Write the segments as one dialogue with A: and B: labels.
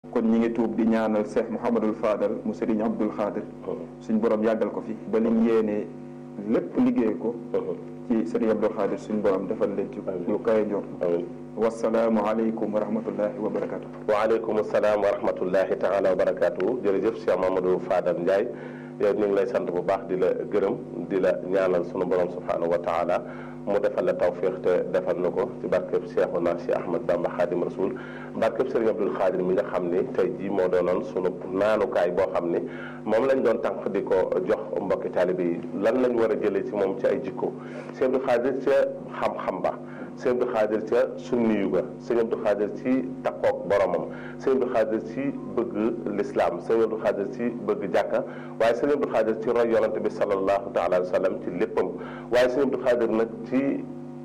A: kon ñi ngi tuub di ñaanal Cheikh Mouhamadul Fadal mu Serigne Abdoul Khadir suñ borom yàggal ko fi ba lim yéene lépp liggéey ko ci Serigne Abdoul Khadir suñ borom defal leen ci lu kaye njort wasalaamu aleykum wa rahmatullahi wa barakatu
B: waaleykum salaam wa rahmatullahi taala wa barakaatu jërëjëf Cheikh Mamadou Fadal Ndiaye yow ñu ngi lay sant bu baax di la gërëm di la ñaanal sunu borom subhanahu wa taala mu defal la tawfiq te defal na ko ci barkeb Cheikhuna Cheikh Ahmad Bamba Khadim Rasoul barkeb Serigne Abdoul Khadir mi nga xam ni tey jii moo doonoon sunu naanukaay boo xam ni moom lañ doon tànq di ko jox mbokki taalibe yi lan lañ war a jëlee ci moom ci ay jikko Cheikh Abdoul Khadir ca xam-xam ba sëñ Abdou Khadir ca sunniyu ga sëñ Abdou Khadir ci takkook boromam sëñ Abdou Khadir ci bëgg lislaam sëñ Abdou Khadir ci bëgg jàkka waaye sëñ Abdou Khadir ci roy yonante bi sallallahu taala alayhi wa sallam ci léppam waaye sëñ Abdou Khadir nag ci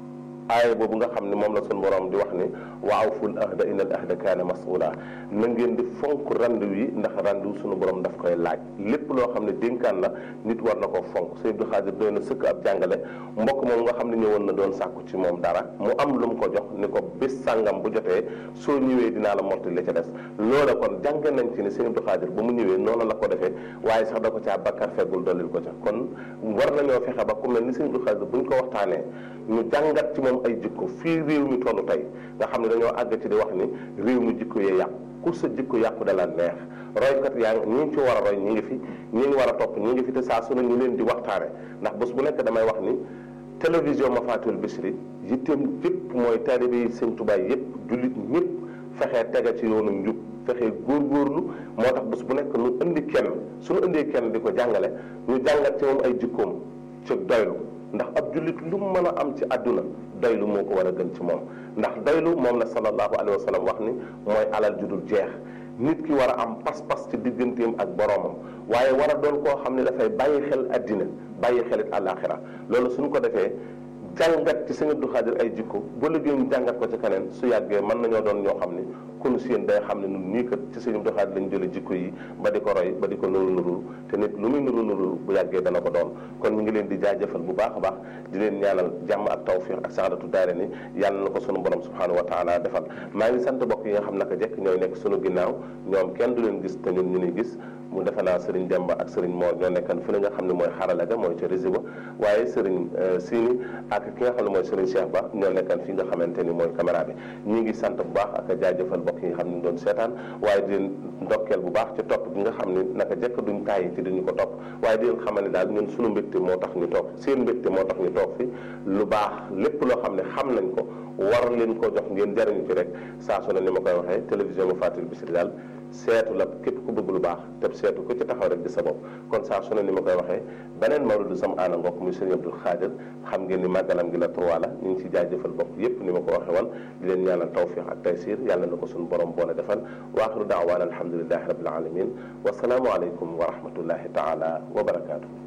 B: aaya boobu nga xam ne moom la sun borom di wax ni wa awful ahda inna al ahda kaana mas'ula na ngeen di fonk randu yi ndax randu sunu borom daf koy laaj lépp loo xam ne dénkaan la nit war na ko fonk sëñ Abdou Khadir doy na sëkk ab jàngale mbokk moom nga xam ne ñëwoon na doon sàkku ci moom dara mu am lu mu ko jox ni ko bis sàngam bu jotee soo ñëwee dinaa la mottali la ca des loola kon jànge nañ ci ne sëñ Abdou Khadir ba mu ñëwee noonu la ko defee waaye sax da ko caa bakkar feggul dollil ko ca kon war nañoo fexe ba ku mel ni sëñ Abdou Khadir buñ ko waxtaanee ñu jàngat ci moom ay jikko fii réew mi tollu tey nga xam ne dañoo àgg ci di wax ni réew mi jikko yee yàqu ku sa jikko yàqu dala neex roykat yaa ngi ñi ci war a roy ñi ngi fi ñi ngi war a topp ñi ngi fi te saa su ne ñu leen di waxtaane ndax bés bu nekk damay wax ni télévision ma fatul Bichri yitteem yëpp mooy taalibe yi sëñ Tuubaa yëpp jullit ñëpp fexee tege ci yoonu njub fexee góorgóorlu moo tax bés bu nekk nu indi kenn suñu indee kenn di ko jàngale ñu jàngat ci moom ay jikkoom ci doylu ndax ab jullit lu mu mën a am ci àdduna doylu moo ko war a gën ci moom ndax doylu moom la sallallahu alayhi wa sallam wax ni mooy alal ju dul jeex nit ki war a am pas-pas ci digganteem ak boroomam waaye war a doon koo xam ne dafay bàyyi xel àddina bàyyi xelit àllaaxira loolu suñ ko defee jàngat ci sëñ Abdou Khadir ay jikko bu liggéey ñu jàngat ko ci keneen su yàggee mën nañoo doon ñoo xam ni kunu seen day xam ne nun nii kat ci sëñ Abdou Khadir lañ jële jikko yi ba di ko roy ba di ko nuru nurul te nit lu muy nuru nurul bu yàggee dana ko doon kon ñu ngi leen di jaajëfal bu baax a baax di leen ñaanal jàmm ak tawfiq ak saadatu daare ni yàlla na ko sunu borom subhanahu wa taala defal maa ngi sant bokk yi nga xam naka jekk ñooy nekk sunu ginnaaw ñoom kenn du leen gis te ñun ñu ni gis mu defe naa Serigne Demba ak Serigne Mor ñoo nekkan fi la nga xam ne mooy xarala ga mooy ca rési ba waaye Serigne Sini ak ki nga xam ne mooy Serigne Cheikh Ba ñoo nekkan fi nga xamante ni mooy caméra bi ñi ngi sant bu baax ak jaajëfal bokk yi nga xam ne doon seetaan waaye di leen ndokkeel bu baax ci topp gi nga xam ne naka jekk duñ tàyyi ci duñu ko topp waaye di leen xamal ne daal ñun sunu mbégte moo tax ñu toog seen mbégte moo tax ñu toog fi lu baax lépp loo xam ne xam nañ ko war leen ko jox ngeen jariñu ci rek saa su ne ni ma koy waxee télévision ma Fatul Bichri daal seetu la képp ku bëgg lu baax te seetu ku ci taxaw rek di sa bopp kon saa su ne ni ma koy waxee beneen mawludu sam aana ngokk muy sëriñ Abdul Xaadir xam ngeen ni màggalam gi la trois la ñu ngi ci jaajëfal bokk yépp ni ma ko waxee woon di leen ñaanal tawfiq ak taysir yàlla na ko suñu borom boole defal wa axiru daawaana alhamdulilahi rabbil alamin wasalaamu aleykum wa rahmatullahi taala wa barakaatu